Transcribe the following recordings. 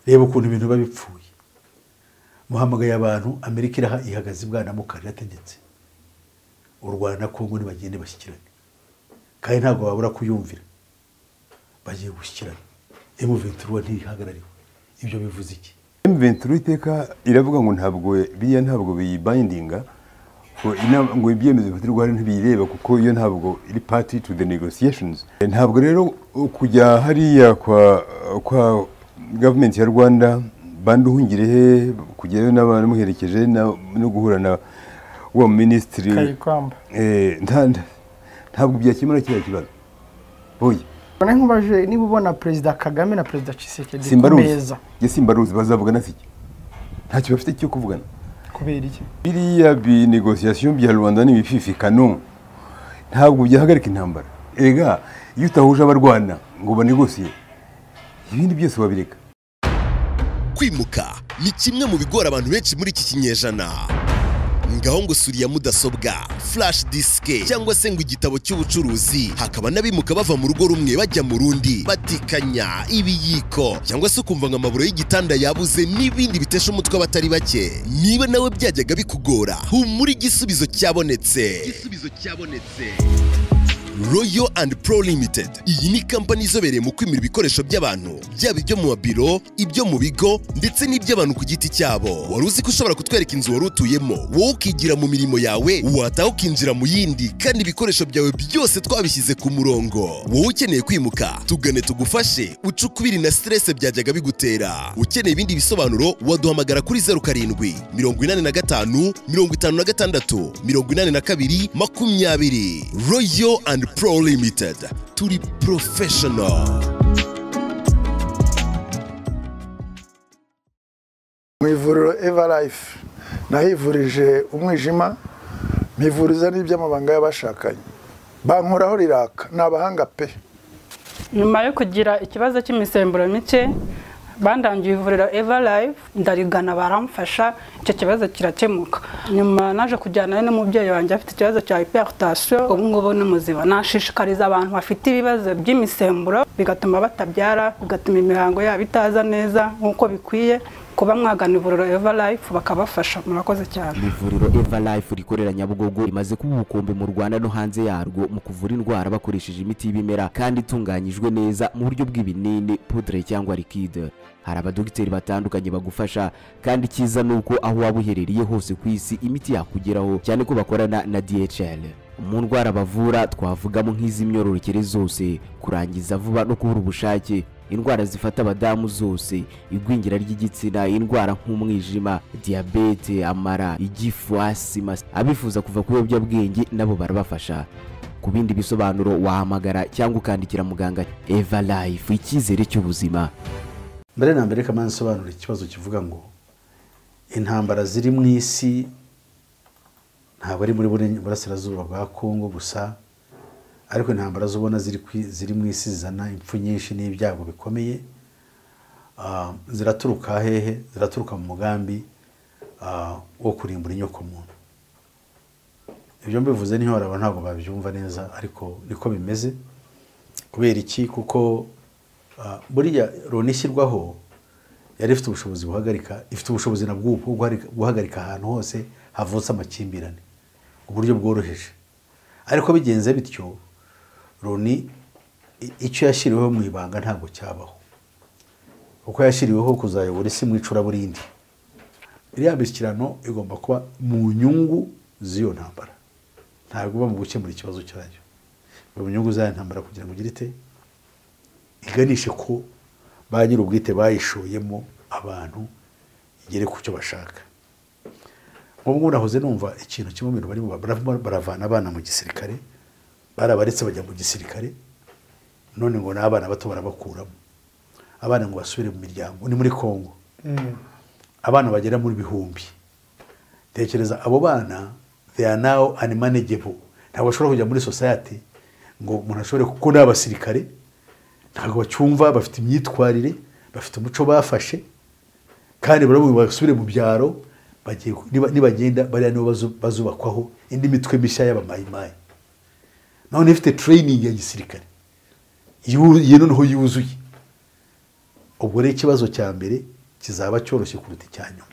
reba ukuntu ibintu biba bipfuye muhamagaye abantu amerika iraha ihagaze ibwana mukara irategetse u rwanda na kongo ntibagende bashyikirane kandi ntabwo babura kuyumvira bagiye gushyikirana emu ventura ntihagarariwe ibyo bivuze iki M23 iteka iravuga ngo ntabwo biriya ntabwo biyibindinga ngo inama- ngo ibyemezo bifatirwa hano ntibiyireba kuko iyo ntabwo iri party to the negotiations ntabwo rero kujya hariya kwa kwa government ya Rwanda bandi uhungire he kujyayo n'abantu muherekeje na- no guhura na wa minisitiri kayikamba ntabwo byakemura kiriya kibazo boye ubona nkubaje niba ubona perezida kagame na perezida Tshisekedi ku simbaruzi meza njye simbaruzi bazavugana iki ntacyo bafite cyo kuvugana kubera iki biriya binegosiyasiyo bya rwanda n'ibififikano ntabwo byahagarika intambara erega iyo utahuje abarwana ngo banegosiye ibindi byose wabireka kwimuka ni kimwe mu bigora abantu benshi muri iki kinyejana ngaho ngo suriya mudasobwa flash disike cyangwa se ngo igitabo cy'ubucuruzi hakaba n'abimuka bava mu rugo rumwe bajya mu rundi batikanya ibiyiko cyangwa se ukumva ngo amaburo y'igitanda yabuze n'ibindi bitesha umutwe abatari bake niba nawe byajyaga bikugora humura igisubizo cyabonetse igisubizo cyabonetse royo and pro limited iyi ni kampani izobereye mu kwimura ibikoresho by'abantu byaba ibyo mu mabiro ibyo mu bigo ndetse n'iby'abantu ku giti cyabo wari uzi ko ushobora kutwereka inzu wari utuyemo wowe ukigira mu mirimo yawe wataha ukinjira mu yindi kandi ibikoresho byawe byose twabishyize ku murongo wowe ukeneye kwimuka tugane tugufashe ucukubiri na stress byajyaga bigutera ukeneye ibindi bisobanuro waduhamagara kuri zeru karindwi mirongo inani na gatanu mirongo itanu na gatandatu mirongo inani na kabiri makumyabiri royo and pro limited turi professional mu ivuriro evalife nahivurije umwijima mpivuriza n'iby'amabanga y'abashakanye bankoraho riraka ni abahanga pe nyuma yo kugira ikibazo cy'imisemburo mike bandangiye ivuriro Everlife ndarigana baramfasha icyo kibazo kirakemuka nyuma naje kujyanayo n'umubyeyi wanjye afite ikibazo cya hypertension ubu ngubu ni muzima nashishikariza abantu bafite ibibazo by'imisemburo bigatuma batabyara bigatuma imihango yabo itaza neza nk'uko bikwiye kuba mwagana ivuriro Everlife bakabafasha murakoze cyane ivuriro everlife rikorera nyabugogo rimaze kuba ubukombe mu rwanda no hanze yarwo mu kuvura indwara bakoresheje imiti y'ibimera kandi itunganyijwe neza mu buryo bw'ibinini pudre cyangwa likide hari abadogiteri batandukanye bagufasha kandi icyiza ni uko aho waba uherereye hose ku isi imiti yakugeraho cyane ko bakorana na dhl mu ndwara bavura twavugamo nk'iz'imyororokere zose kurangiza vuba no kubura ubushake indwara zifata abadamu zose igwingira ry'igitsina indwara nk'umwijima diyabete amara igifu asima abifuza kuva ku biyobyabwenge nabo barabafasha ku bindi bisobanuro wahamagara cyangwa ukandikira muganga eva life icyizere cy'ubuzima mbere na mbere kamana asobanura ikibazo kivuga ngo intambara ziri mu isi ntabwo ari muri Burene- burasirazuba bwa kongo gusa ariko intambara zubona ziri ku i- ziri mu isi zizana impfu nyinshi n'ibyago bikomeye Ah, ziraturuka hehe ziraturuka mu mugambi ah, wo kurimbura inyokomuntu ibyo mbivuze niho hari abantu ntabwo babyumva neza ariko niko bimeze kubera iki kuko ah, buriya loni ishyirwaho yari ifite ubushobozi buhagarika ifite ubushobozi na bw'ubu bwo guharika- guhagarika ahantu hose havutse amakimbirane uburyo bworoheje ariko bigenze bityo loni i- icyo yashyiriweho mu ibanga ntabwo cyabaho kuko yashyiriweho kuzayobora isi mu icuraburindi iriya mishyikirano igomba kuba mu nyungu z'iyo ntambara ntabwo iba mu gukemura ikibazo cyayo iba mu nyungu z'iyo ntambara kugira ngo ugire ite iganishe ko ba nyir'ubwite bayishoyemo abantu igere ku cyo bashaka nk'ubwo nahoze numva ikintu kimwe mu bintu barimo barimo baravana abana mu gisirikare barabaretse bajya mu gisirikare none ngo n'abana bato barabakuramo abana ngo basubire mu miryango ni muri kongo abana bagera muri bihumbi tekereza abo bana they are now unmanageable ntabwo bashobora kujya muri society ngo umuntu ashobore kuko ni abasirikare ntabwo bacyumva bafite imyitwarire bafite umuco bafashe kandi baravuga ngo basubire mu byaro bagiye ku- niba- nibagenda bariya nibo bazu- bazubakwaho indi mitwe mishya y'abamayimayi none ifite training ya gisirikare yu- iyi noneho yuzuye ubwo rero ikibazo cya mbere kizaba cyoroshye kuruta icya nyuma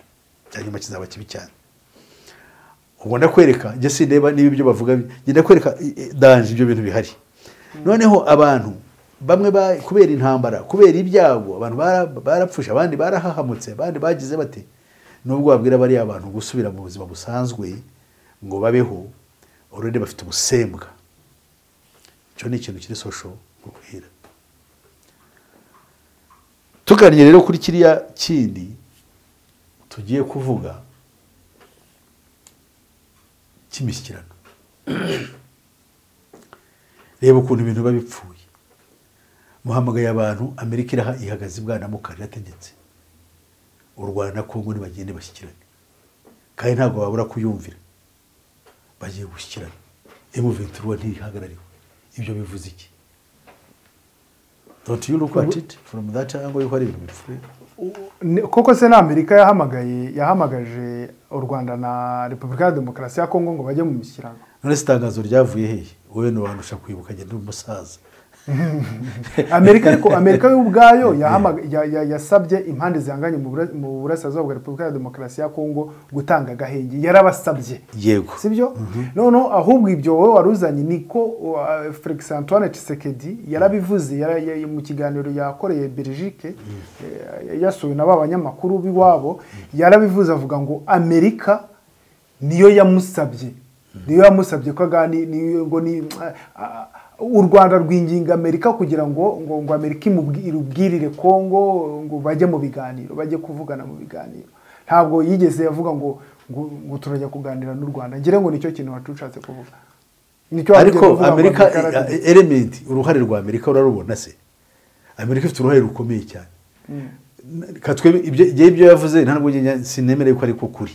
icya nyuma kizaba kibi cyane ubwo ndakwereka njye sindeba niba ibyo bavuga njye ndakwereka eh, danje ibyo bintu bihari noneho abantu bamwe ba- kubera intambara kubera ibyago abantu bara- barapfushe abandi barahahamutse abandi bagize bate nubwo babwira bariya abantu gusubira mu buzima busanzwe ngo babeho ururimi bafite ubusembwa icyo ni ikintu kiri sosho nkubwira tuganire rero kuri kiriya kindi tugiye kuvuga cy'imishyikirano reba ukuntu ibintu biba bipfuye muhamagaye abantu amerika iraha ihagaze ibwana mu kare yategetse u rwanda na kongo ntibagende bashyikirane kandi ntabwo babura kuyumvira bagiye gushyikirana emuventuruwa ntihagarariwe ibyo bivuze iki don't you look at it from that angle yuko ari ibintu bipfuye Ni- koko se na amerika yahamagaye yahamagaje u rwanda na repubulika ya demokarasi ya kongo ngo bajye mu mishyikirano none se itangazo ryavuye hehe wowe ntiwandusha kwibuka ngenda uri umusaza amerika ariko amerika yo ubwayo yahamaga- ya- ya- yasabye impande zihanganye mu Bura- mu burasirazuba bwa repubulika ya demokarasi ya kongo gutanga agahenge yarabasabye yego sibyo noneho ahubwo ibyo wowe waruzanye niko uh, felix antoine tshisekedi yarabivuze yara- ya- mu kiganiro yakoreye belgique eh, yasuwe na ba banyamakuru b'iwabo yarabivuze avuga ngo amerika niyo yamusabye niyo yamusabye ko agani niyo ngo ni ah, u rwanda rwinginga amerika kugira ngo ngo, ngo amerika imubwi- irubwirire kongo ngo bajye mu biganiro bajye kuvugana mu biganiro ntabwo yigeze yavuga ngo ngo, ngo turajya kuganira n'u rwanda ngira ngo nicyo kintu watushatse kuvuga nicyo wagiye ariko kuvuga ngo amerika Amerika- eh, element uruhare rwa amerika urarubona se amerika ifite uruhare rukomeye cyane katwe ibyo njyewe ibyo yavuze nta nubwo njye sinemere yuko ariko kuri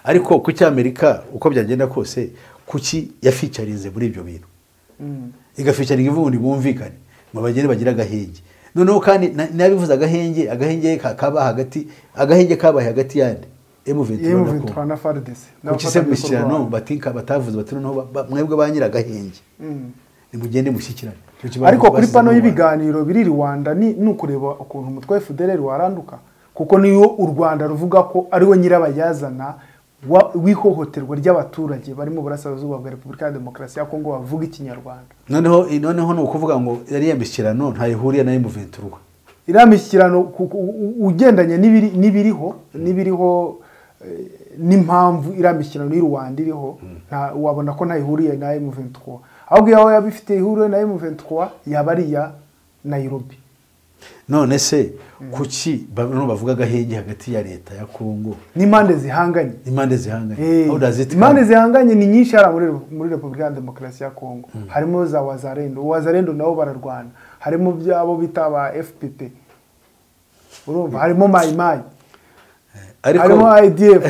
ariko kuki amerika uko byagenda kose kuki yaficarinze muri ibyo bintu igaficaringa ivugundi bumvikane ngo bagende bagire agahenge noneho kandi na- n'abivuze agahenge agahenge ka- kaba hagati agahenge kabaye hagati yandi yemu M23 na Congo. 23 na FARDC kuki se mishyikirano batinka batavuze bati noneho ba- ba- mwebwe ba nyiragahenge nimugende mushyikirane Icyo kibazo ariko kuri basize mu pano Rwanda. y'ibiganiro biri i rwanda ni ni ukureba ukuntu umutwe wa fdr waranduka kuko niyo u rwanda ruvuga ko ariwe nyirabayazana wa- w'ihohoterwa ry'abaturage bari mu burasirazuba bwa repubulika ya demokarasi ya kongo bavuga ikinyarwanda noneho noneho ni ukuvuga ngo yariya mishyikirano ntayihuriye na emuventurwa iriya mishyikirano ku- ku- u- ugendanye n'ibiri- n'ibiriho n'ibiriho eh, n'impamvu iriya mishyikirano y'u rwanda iriho nta- wabona ko ntayihuriye na m23 ahubwo yawe yaba ifite ihuriye na m23 yaba ari iya nairobi none se kuki ba- noneho bavuga agahenge hagati ya leta ya kongo n'impande zihanganye impande zihanganye Eh, How does it impande come? zihanganye ni nyinshi hariya muri muri repubulika ya demokarasi ya kongo harimo za wazarendo wazarendo nabo bararwana harimo byabo bita ba fpp urumva harimo mayimayi harimo ariko idf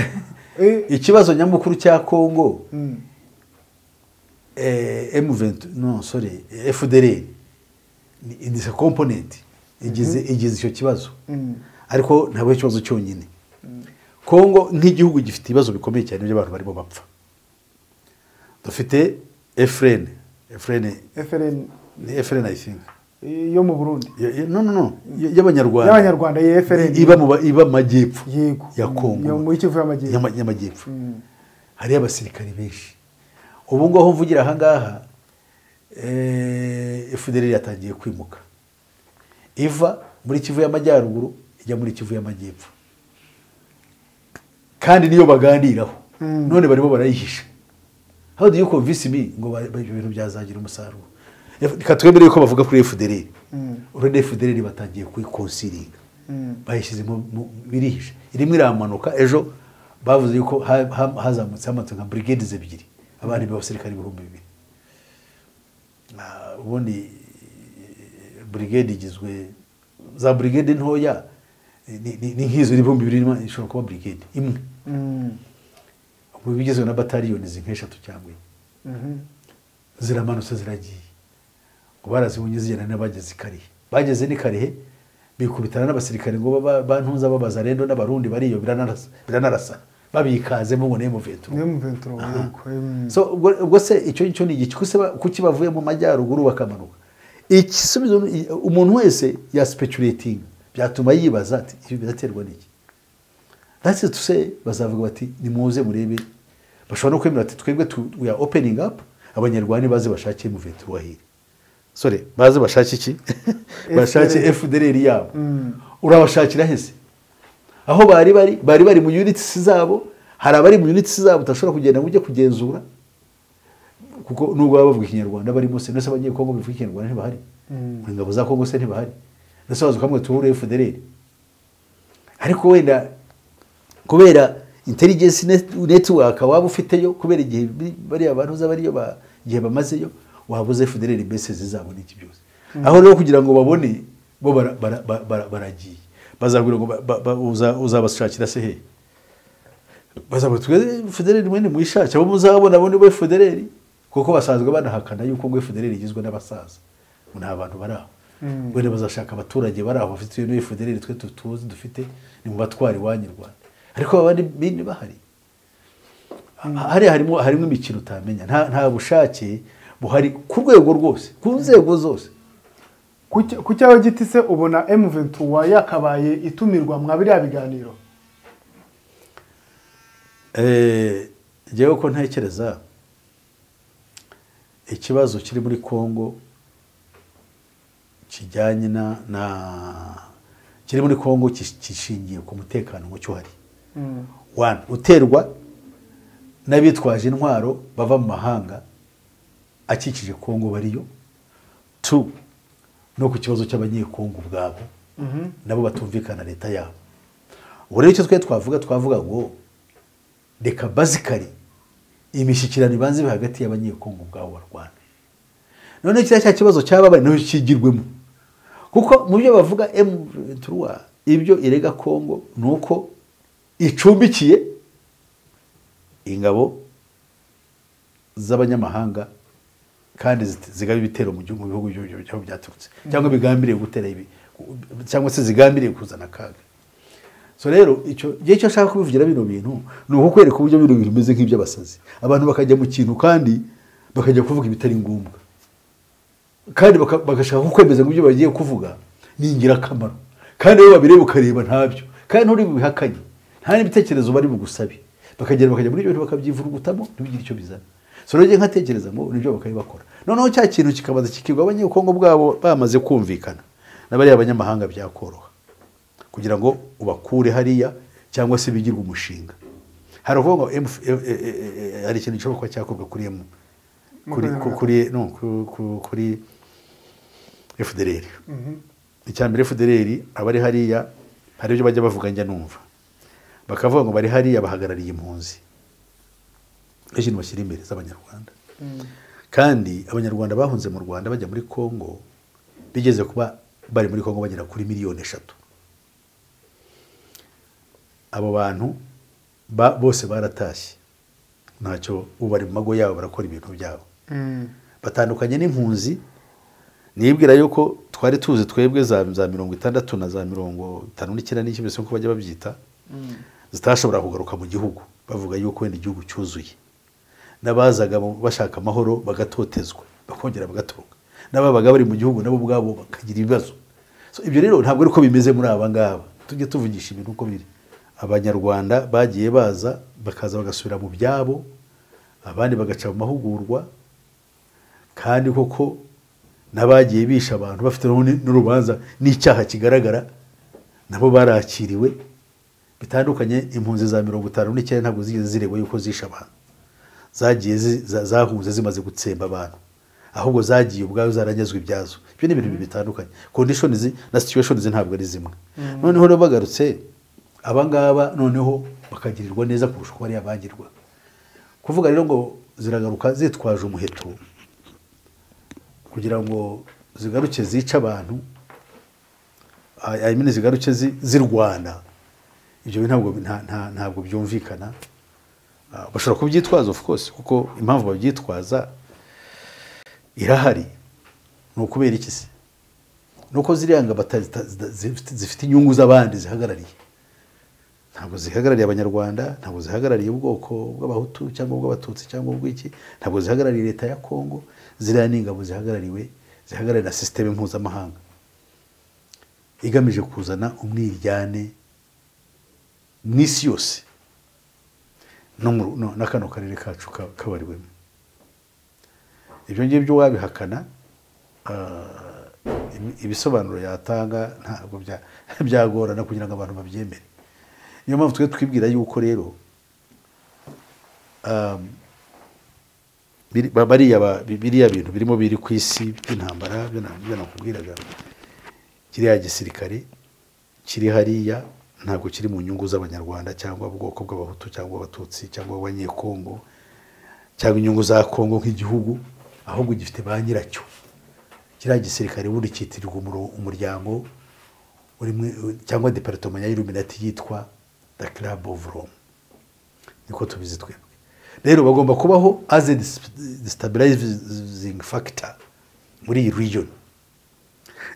Eh, ikibazo nyamukuru cya kongo emuventu no sorry fdr ni komponenti igize igize icyo kibazo ariko ntabwo ari ikibazo cyonyine kongo nk'igihugu gifite ibibazo bikomeye cyane by'abantu barimo bapfa dufite efren efren FLN ni efren i think yo mu Burundi Ya- ya- no no no ya- y'abanyarwanda y'abanyarwanda ya FLN iba mu ba- iba mu majyepfo Yego. ya Yo kongo muri Kivu y'Amajyepfo. Yama- y'amajyepfo hariyo abasirikari benshi ubu ngubu aho mvugira aha ngaha eh, FDLR yatangiye kwimuka iva muri kivu y'amajyaruguru ijya muri kivu y'amajyepfo kandi niyo baganiraho none barimo barayihisha how do you convince me ngo ba- ba- ibyo bintu byazagira umusaruro F- reka twemere yuko bavuga kuri fdr urabona fdr batangiye kwikosiringa bayishyize mu mu- birihisha irimo iramanuka ejo bavuze yuko ha- ha- hazamutse hamanuka nka brigades ebyiri abandi b'abasirikari ibihumbi bibiri Ah, ubundi eh, brigade igizwe za brigade ntoya eh, ni- ni ni nk'izo ibihumbi bibiri n'ima- ishobora kuba brigade imwe ubu bigizwe na bataliyoni zink'eshatu cyangwa enye ziramanutse ziragiye ngo barazibonye zigenda n'abageze i karehe bageze n'i karehe bikubitana n'abasirikare ngo baba- bantuza b'abazarendo n'abarundi bariyobira biranarasa- biranarasana babikazemo ngo niyo muventura niyo mu 23 yego em. so ubwo ubwo se icyo ngicyo ni igiki kuko se ba- kuki bavuye mu majyaruguru bakamanuka igisubizo ni- umuntu wese yasipecuratinga byatuma yibaza ati ibi biraterwa n'iki that's it to say bazavuga bati nimuze murebe bashobora no kwemera ati twebwe tu- we are opening up abanyarwanda baze bashake muveti wahire sore baze bashake iki bashake fdr yabo urabashakira hese aho bari bari bari bari mu units zabo hari abari mu units zabo udashobora kugenda ngo ujye kugenzura kuko nubwo baba bavuga ikinyarwanda barimo se ndetse abanyekongo bivuga ikinyarwanda ntibahari mu ngabo za kongo se ntibahari ndetse bazi kamwe tuhure fdr ariko wenda kubera intelligence net- network waba ufiteyo kubera igihe bi- bariya bantu uza bariyo ba- igihe bamazeyo wabuze federal base zizabona iki byose aho rero kugira ngo babone bo bara- bara- bara- bara- baragiye bazabwira ngo ba- ba- ba- uza- uzabashakira se hehe bazabwira twe federal mwene mwishakira abo muzabona bo ni bo federal kuko basanzwe banahakana yuko ngo federal igizwe n'abasaza ngo nta bantu bari aho wenda bazashaka abaturage bari aho bafite iyo federal twe tuzi dufite ni mu batwara iwanyu rwanda ariko abandi bindi bahari hariya harimo harimo imikino utamenya nta nta bushake buhari ku rwego rwose ku nzego zose Kuki- kuki aho giti se ubona M23 yakabaye itumirwa mwa biriya biganiro Eh, njyewe uko ntekereza ikibazo kiri muri congo kijyanye na na kiri muri congo kish- kishingiye ku mutekano muke uhari One, uterwa n'abitwaje intwaro bava mu mahanga akikije congo bariyo two no ku kibazo cy'abanyekongo ubwabo nabo batumvikana leta yabo ubu rero icyo twe twavuga twavuga ngo reka bazikari imishyikirano ibanza ibe hagati y'abanyekongo ubwabo barwana none kiriya cya kibazo cyaba bari nayo kigirwemo kuko mu byo bavuga M23 ibyo irega Kongo ni uko icumbikiye ingabo z'abanyamahanga kandi zit- zigaba ibitero mu gihugu mu bihugu by'ibyo- by'aho byaturutse cyangwa bigambiriye gutera ibi ku- cyangwa se zigambiriye kuzana akaga so rero icyo gihe cyo nshaka kubivugira bino bintu ni ukukwereka uburyo bino bintu bimeze nk'iby'abasazi abantu bakajya mu kintu kandi bakajya kuvuga ibitari ngombwa kandi baka- bagashaka kukwemeza ngo ibyo bagiye kuvuga ni ingirakamaro kandi iyo babireba ukareba ntabyo kandi nturi bubihakanye nta n'ibitekerezo bari bugusabe bakagera bakajya muri ibyo bintu bakabyivurugutamo ntibigire icyo bizana so rero njye nkatekereza ngo nibyo bakabibakora noneho cya kintu kikabaza kikigwa abanyekongo bwabo bamaze kumvikana na bariya banyamahanga byakoroha kugira ngo ubakure hariya cyangwa se bigirwe umushinga hari ukuvuga ngo MF eh, eh, eh, eh, hari ikintu gishobora kuba cyakorwa kuri emu kuri ku- kuri no, ku- ku- kuri fdr icya mbere fdr abari hariya hari ibyo bajya bavuga njya numva bakavuga ngo bari hariya bahagarariye impunzi nicyo kintu bashyira imbere z'abanyarwanda kandi abanyarwanda bahunze mu rwanda bajya muri congo bigeze kuba bari muri congo bagera kuri miliyoni eshatu abo bantu ba- bose baratashye ntacyo ubu bari mu mago yabo barakora ibintu byabo batandukanye n'impunzi nibwira yuko twari tuzi twebwe za za mirongo itandatu na za mirongo itanu n'icyenda n'icyenda se uko bajya babyita zitashobora kugaruka mu gihugu bavuga yuko wenda igihugu cyuzuye n'abazaga mu- bashaka amahoro bagatotezwa bakongera bagatoroka n'ababaga bari mu gihugu nabo ubwabo bakagira ibibazo So, ibyo rero ntabwo ari uko bimeze muri aba ngaba tujye tuvugisha ibintu uko biri abanyarwanda bagiye baza bakaza bagasubira mu byabo abandi bagaca mu mahugurwa kandi koko n'abagiye bisha abantu bafite n'ubundi n'urubanza n'icyaha kigaragara nabo barakiriwe bitandukanye impunzi za mirongo itanu n'icyenda ntabwo zigeze ziregwa yuko zishe abantu zagiye zi- za- zahunze zimaze gutsemba abantu ahubwo zagiye ubwazo zaranyazwe ibyazo ibyo ni ibintu bitandukanye condition na situation ntabwo ari zimwe noneho rero bagarutse abangaba noneho bakagirirwa neza kurusha uko bariya bagirwa kuvuga rero ngo ziragaruka zitwaje umuheto kugira ngo zigaruke zice abantu I I mean zigaruke zi- zirwana ibyo bintu ntabwo nta- nta- ntabwo byumvikana Ah, bashobora kubyitwaza of course kuko impamvu babyitwaza irahari ni ukubera iki se ni uko ziriya ngabo ata- zita- zida- zifite- zifite inyungu z'abandi zihagarariye ntabwo zihagarariye abanyarwanda ntabwo zihagarariye ubwoko bw'abahutu cyangwa ubw'abatutsi cyangwa ubw'iki ntabwo zihagarariye leta ya kongo ziriya ni ingabo zihagarariwe zihagararira sisiteme mpuzamahanga igamije kuzana umwiryane n'isi yose no mu- no- na kano karere kacu ka- kabariwemo ibyo ngibyo wabihakana ah, ibi- ibisobanuro yatanga ntabwo bya- byagorana kugira ngo abantu babyemere niyo mpamvu twe twibwira yuko rero um, biri- ba- bariya ba- bi- biriya bintu birimo biri ku isi by'intambara byo na- byo nakubwiraga kiriya gisirikare kiri hariya ntabwo kiri mu nyungu z'abanyarwanda cyangwa ubwoko bw'abahutu cyangwa abatutsi cyangwa abanyekongo cyangwa inyungu za kongo nk'igihugu ahubwo gifite ba nyiracyo kiriya gisirikare ubundi cyitirirwa umuro- umuryango uri muri- cyangwa deparitoma ya iluminati yitwa the club of rome niko tubizi twebwe rero bagomba kubaho as a dis- destabilizing factor muri iyi region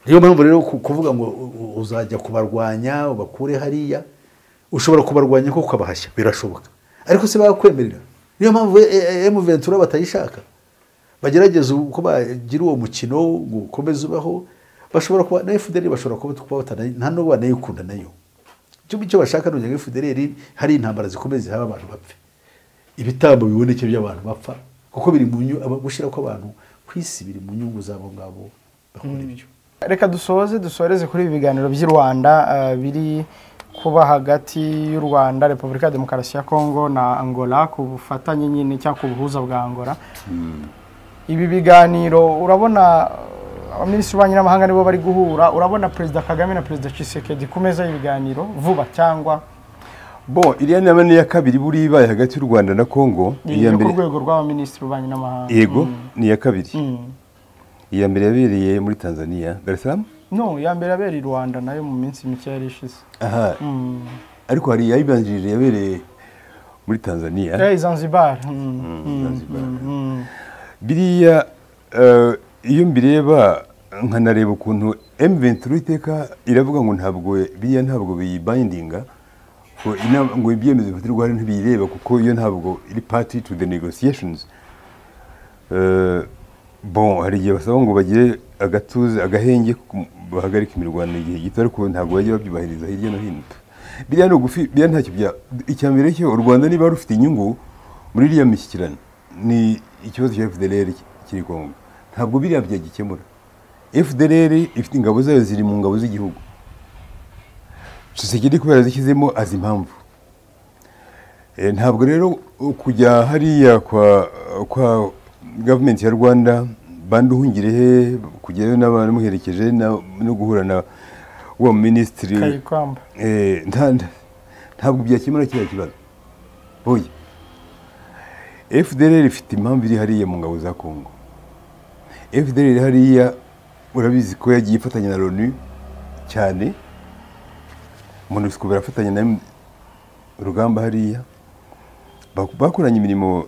niyo mpamvu rero ku- kuvuga ngo u- u- uzajya kubarwanya ubakure hariya ushobora kubarwanya kuko ukabahashya birashoboka ariko se bakwemerera niyo mpamvu emuventura batayishaka bagerageza uko bagira uwo mukino ngo ukomeze ubaho bashobora kuba na fdr bashobora kuba kuba batana- nta n'uwo banayikunda nayo icyo icyo bashaka ni ukugira ngo fdr hari intambara zikomeye zihaba abantu bapfe ibitambo biboneke by'abantu bapfa kuko biri mu nyu- aba- gushyira kw'abantu ku isi biri mu nyungu z'abo ngabo bakora ibyo reka dusoze dusoreze kuri ibi biganiro by'i rwanda eh, biri kuba hagati y'u rwanda repubulika ya demokarasi ya kongo na angola ku bufatanye nyine cyangwa ku buhuza bwa angola ibi biganiro urabona eh, abaminisitiri b'ububanyi n'amahanga nibo bari guhura urabona perezida kagame na perezida cisekedi ku meza y'ibiganiro vuba cyangwa bo iriya nama ni iya kabiri buriya ibaye hagati y'u rwanda na kongo iya yo ku mbere rwego rw'abaminisitiri b'ububanyi n'amahanga yego Mm. ni iya kabiri Mm. iya mbere yabereye muri tanzania dar es salaam no ya mbere yabereye i rwanda nayo mu minsi mike yari ishize aha Mm. ariko hari iyayibanjirije yabereye muri tanzania Eh, zanzibar Mm. Zanzibar. Mm. biriya eh, iyo mbireba nkanareba ukuntu M23 iteka iravuga ngo ntabwo biriya ntabwo biyibindinga ngo inama- ngo ibyemezo bifatirwa hano ntibiyireba kuko iyo ntabwo iri party to the negotiations Eh, bon hari igihe basaba ngo bagire agatuza agahenge ku- bahagarike imirwano igihe gito ariko ntabwo bajya babyubahiriza hirya no hino biriya ni ugufi biriya ntacyo bya icya mbere cyo u rwanda niba rufite inyungu muri iriya mishyikirano ni ikibazo cya fdr kiri kongo ntabwo biriya byagikemura fdr ifite ingabo zayo ziri mu ngabo z'igihugu sosiyete kubera zishyizemo azi impamvu Eh, ntabwo rero uh, kujya hariya kwa kwa gavumenti ya rwanda bandi uhungire he kujyayo n'abamuherekeje na- no guhura na wa minisitiri kayikamba Eh, nta- nta- ntabwo byakemura kiriya kibazo boye fdr ifite impamvu iri hariya mu ngabo za kongo fdr iri hariya urabizi ko yagiye ifatanya na loni cyane monusco barafatanya na M- rugamba hariya Bak- bakoranye imirimo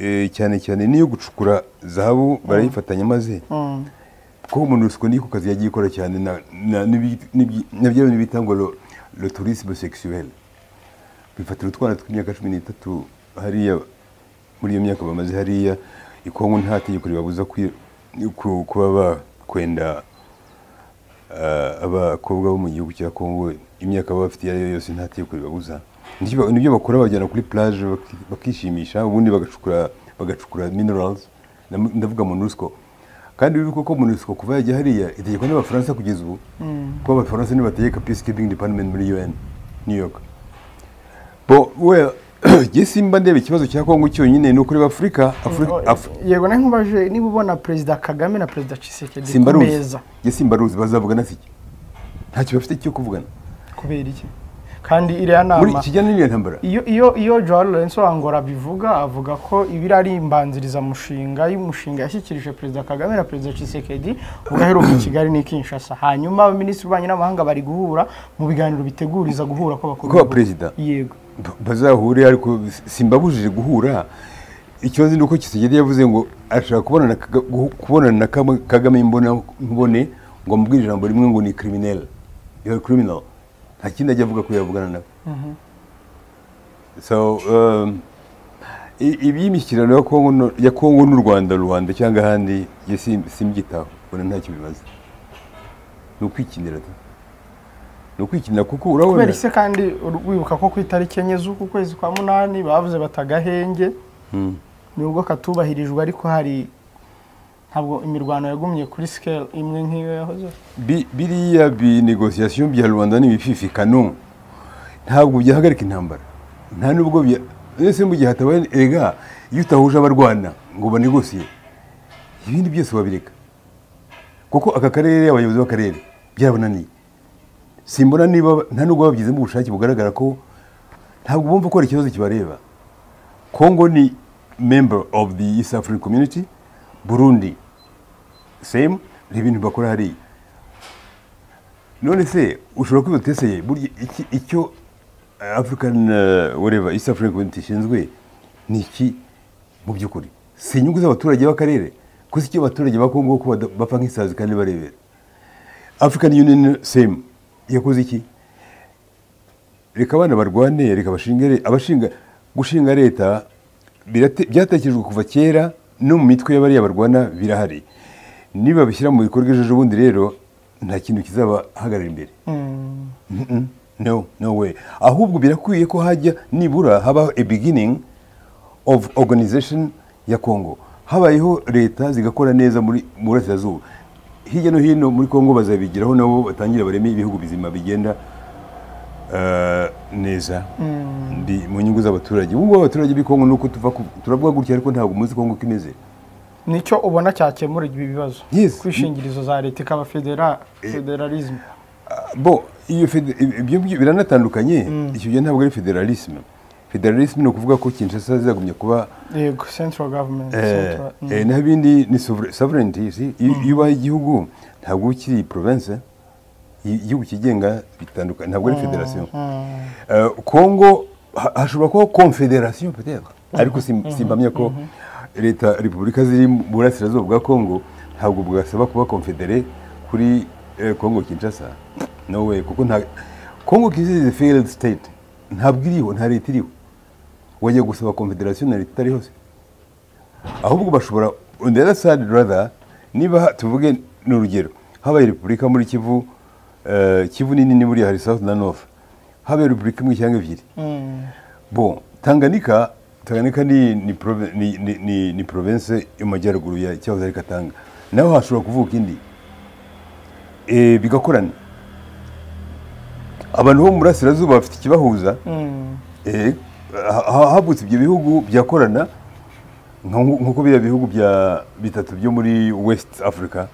eh, cyane cyane n'iyo gucukura zahabu barayifatanya maze Mm. kuko monusco niko kazi yagiye ikora cyane na- na- n'ibi- n'ibi- na bya bintu bita ngo lo- le tourisme sexuel bifatira utwana tw'imyaka cumi n'itatu hariya muri iyo myaka bamaze hariya ikongo nta tegeko ribabuza kwi- ku- kuba bakwenda ah, abakobwa bo mu gihugu cya kongo imyaka baba bafite iyo ari yo yose nta tegeko ribabuza Nicyo ba- nibyo bakora bajyana kuri plage baki- bakishimisha ubundi bagacukura bagacukura minerals Ndam- ndavuga monusco kandi wibuke ko monusco kuva yajya hariya itegekwa n'abafaransa kugeza ubu kuko abafaransa nibo bategeka peacekeeping department muri un new york bo we jye simba ndeba ikibazo cya kongo cyonyine ni ukureba afurika afurika Af- yego nawe nkubaje niba ubona perezida kagame na perezida cisekedi ku simbaruzi meza jye simbaruzi bazavugana siki ntacyo bafite cyo kuvugana kubera iki kandi iriya muri nama kijyanye n'iyo ntambara iyo iyo iyo joao lorenzo wangora bivuga avuga ko ibiri ari imbanzirizamushinga y'umushinga yashyikirije perezida kagame na perezida cisekedi ugaheruka i kigali n'i kinshasa hanyuma abaminisitiri b'ububanyi n'amahanga bari guhura mu biganiro biteguriza guhura kw'abakuru Kw'aba b'ibihugu. perezida. yego Ba- bazahure ariko simbabujije guhura ikibazo ni uko kisigeri yavuze ngo ashaka kubonana na Kaga- guhu- kubonana na Kama- kagame imbona nkubone ngo amubwire ijambo rimwe ngo ni criminal you are criminal nta kindi ajya avuga ko yavugana nawe so um, i- ibi imishyikirano ya Kongo no- ya kongo n'u rwanda rubanda cyangwa ahandi jye sim- simbyitaho mbona ntacyo bimaze ni ukwikinira da. ni ukwikinira kuko kubera urabona ise kandi ur- wibuka ko ku itariki enye z'uku kwezi kwa munani bavuze batagahenge nubwo katubahirijwe ariko hari ntabwo imirwano yagumye kuri sikeli imwe nk'iyo yahoze Bi- biriya binegosiyasiyo bya rubanda n'ibififikano ntabwo byahagarika intambara nta nubwo bya ese mu gihe hatabaye erega iyo utahuje abarwana ngo banegosiye ibindi byose wabireka kuko aka karere abayobozi b'akarere byarabananiye simbona niba nta nubwo babigizemo ubushake bugaragara ko ntabwo bumva ko hari ikibazo kibareba congo ni member of the east african community burundi same ni ibintu bakora hariya none se ushobora kwiba uteseye burya iki- icyo african eh, whatever east african community ishinzwe ni iki mu by'ukuri si inyungu z'abaturage b'akarere ko si icyo abaturage ba kongo ko bada- bapfa nk'isazi kandi barebera african union same yakoze iki reka abana barwane reka bashinge re- abashinga gushinga leta birate- byatekerejwe kuva kera no mu mitwe y'abariya barwana birahari niba bishyira mu bikorwa ejo bundi rero nta kintu kizabahagarara imbere Mm-mm. no no way ahubwo birakwiye ko hajya nibura habaho a beginning of organization ya congo habayeho leta zigakora neza muri mu burasirazuba hirya no hino muri congo bazabigiraho nabo batangira bareme ibihugu bizima bigenda eh, neza Ndi mu nyungu z'abaturage ubu ngubu abaturage b'i congo ni uko tuva ku- turavuga gutya ariko ntabwo umunsi congo uko imeze nicyo ubona cyakemura ibi bibazo Yes. kwishingirizo za leta ikaba federa federalisme bo iyo fede- ibyo byo biranatandukanye icyo gihe ntabwo ari federalisme federalisme ni ukuvuga ko kinshasa zizagumya kuba yego central government eh, central- mm. eh, naho ibindi ni sover- sovereignty si? iyo iyo ubaye igihugu ntabwo uba ukiri province i- igihugu kigenga bitandukanye ntabwo ari federation Eh, congo ha- hashobora kubaho confederation peut-être ariko sim- simpamya ko leta repubulika ziri mu burasirazuba bwa congo ntabwo bwasaba kuba confedere kuri eh, congo kinshasa no way kuko nta congo kinshasa is a failed state ntabwo iriho nta leta iriho wajya gusaba confederation na leta itari hose ahubwo bashobora on the other side rather niba ha- tuvuge ni urugero habaye repubulika muri kivu eh, kivu ni nini buriya hari south na north habaye repubulika imwe cyangwa ebyiri bon tanganyika tanganyika ni ni prove- ni, ni, ni, ni province yo mu majyaruguru ya cyahoze ari katanga naho hashobora kuvuka indi eh, bigakorana abantu bo mu burasirazuba bafite ikibahuza eh, ha- ha- havutse ibyo bihugu byakorana nko- nk'uko biriya bihugu bya bitatu byo muri west africa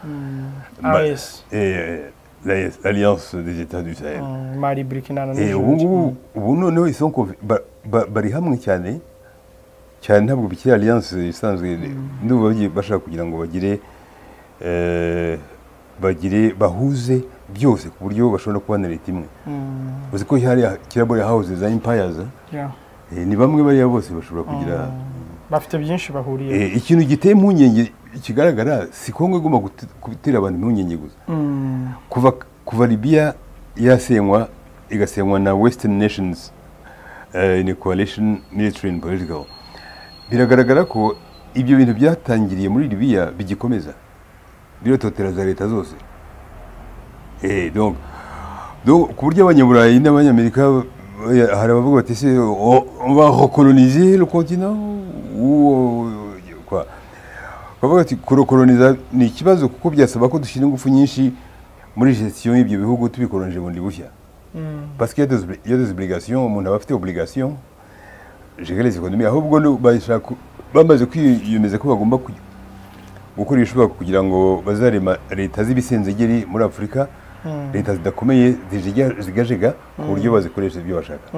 Ma- AES. eh, l'AES, alliance des états du sahel Mm, mali burkina na Eh, nigeria ubu ngubu ubu noneho izo conve- ba- ba- bari hamwe cyane cyane ntabwo bikiri alliance isanzwe n'ubu bagiye bashaka kugira ngo bagire eh, bagire bahuze byose ku buryo bashobora kubana leta imwe uzi ko hariya kirabura hawuze za empires Yeah. eh, ni bamwe bariya bose bashobora kugira bafite byinshi bahuriye Eh, ikintu giteye impungenge kigaragara si kongo igomba guti- gutera abantu impungenge gusa kuva kuva libiya yasenywa igasenywa na western nations eh, in a coalition military and political biragaragara ko ibyo bintu byatangiriye muri libiya bigikomeza birototera za leta zose Eh, donc do ku buryo abanyaburayi n'abanyamerika eh, hari abavuga bati se o- on va recoloniser le continent ou euh, quoi bavuga ati kurokoloniza ni ikibazo kuko byasaba ko dushyira ingufu nyinshi muri gestion y'ibyo bihugu tubikolonije bundi bushya parce qu'il y a des obli- il y a des obligations umuntu aba afite obligation gérer les économies ahubwo no- bashaka ku- bamaze kwiyemeza ko bagomba kuy- gukora ibishoboka kugira ngo bazarema leta z'ibisenzegeri muri afurika leta zidakomeye zijega- zigajega ku buryo bazikoresha ibyo bashaka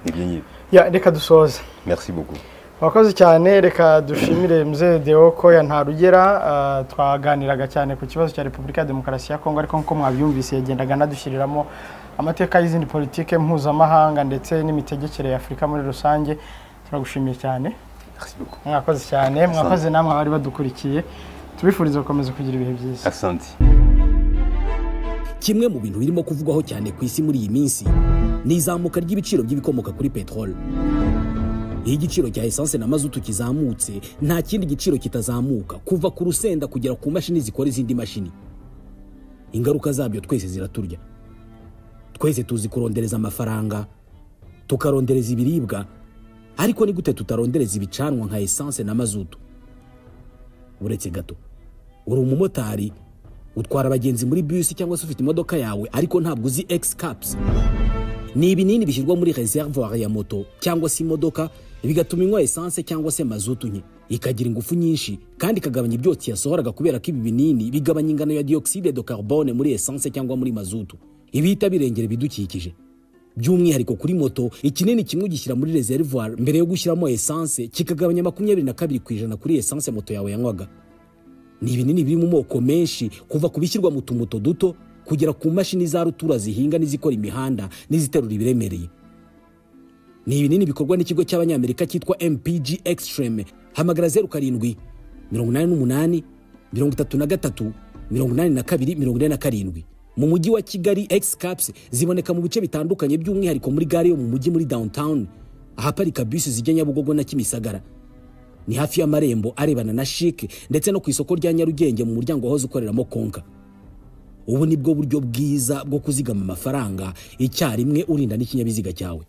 ibyo ngibyo Ya, reka dusoze merci beaucoup Wakoze cyane reka dushimire mzee Deo ko ya ntarugera ah, twaganiraga cyane ku kibazo cya Repubulika ya Demokarasi ya Kongo ariko nkuko mwabyumvise yagendaga anadushiriramo amateka y'izindi politike mpuzamahanga ndetse n'imitegekere ya Afurika muri rusange turagushimiye cyane merci beaucoup mwakoze cyane mwakoze namwe abari badukurikiye tubifuriza gukomeza kugira ibihe byiza asante kimwe mu bintu birimo kuvugwaho cyane ku isi muri iyi minsi ni izamuka ry'ibiciro by'ibikomoka kuri peteroli iyo igiciro cya esanse na mazutu kizamutse nta kindi giciro kitazamuka kuva ku rusenda kugera ku mashini zikora izindi mashini ingaruka zabyo twese ziraturya twese tuzi kurondereza amafaranga tukarondereza ibiribwa ariko ni gute tutarondereza ibicanwa nka esanse na mazutu uretse gato uri umumotari utwara abagenzi muri bisi cyangwa se ufite imodoka yawe ariko ntabwo uzi egisi kapusi ni ibinini bishyirwa muri reservoir ya moto cyangwa se imodoka bigatuma inywa esanse cyangwa se mazutu nke ikagira ingufu nyinshi kandi ikagabanya ibyotsi yasohoraga kubera ko ibi binini bigabanya ingano ya dioxide de carbone muri esanse cyangwa muri mazutu ibihita birengera ibidukikije by'umwihariko kuri moto ikinini kimwe ugishyira muri reservoir mbere yo gushyiramo esanse kikagabanya makumyabiri na kabiri ku ijana kuri esanse moto yawe yanywaga ni ibinini biri mu moko menshi kuva ku bishyirwa mu tumuto duto kugera ku mashini za rutura zihinga n'izikora imihanda n'iziterura ibiremereye ni ibinini bikorwa n'ikigo cy'abanyamerika cyitwa mpg extreme hamagara zeru karindwi mirongo inani n'umunani mirongo itatu na gatatu mirongo inani na kabiri mirongo ine na karindwi mu mujyi wa kigali x caps ziboneka mu bice bitandukanye by'umwihariko muri gare yo mu mujyi muri downtown ahaparika bisi zijya nyabugogo na kimisagara ni hafi y'amarembo arebana na shike ndetse no ku isoko rya nyarugenge mu muryango wahoze ukoreramo konka ubu ni bwo buryo bwiza bwo kuzigama amafaranga icyarimwe urinda n'ikinyabiziga cyawe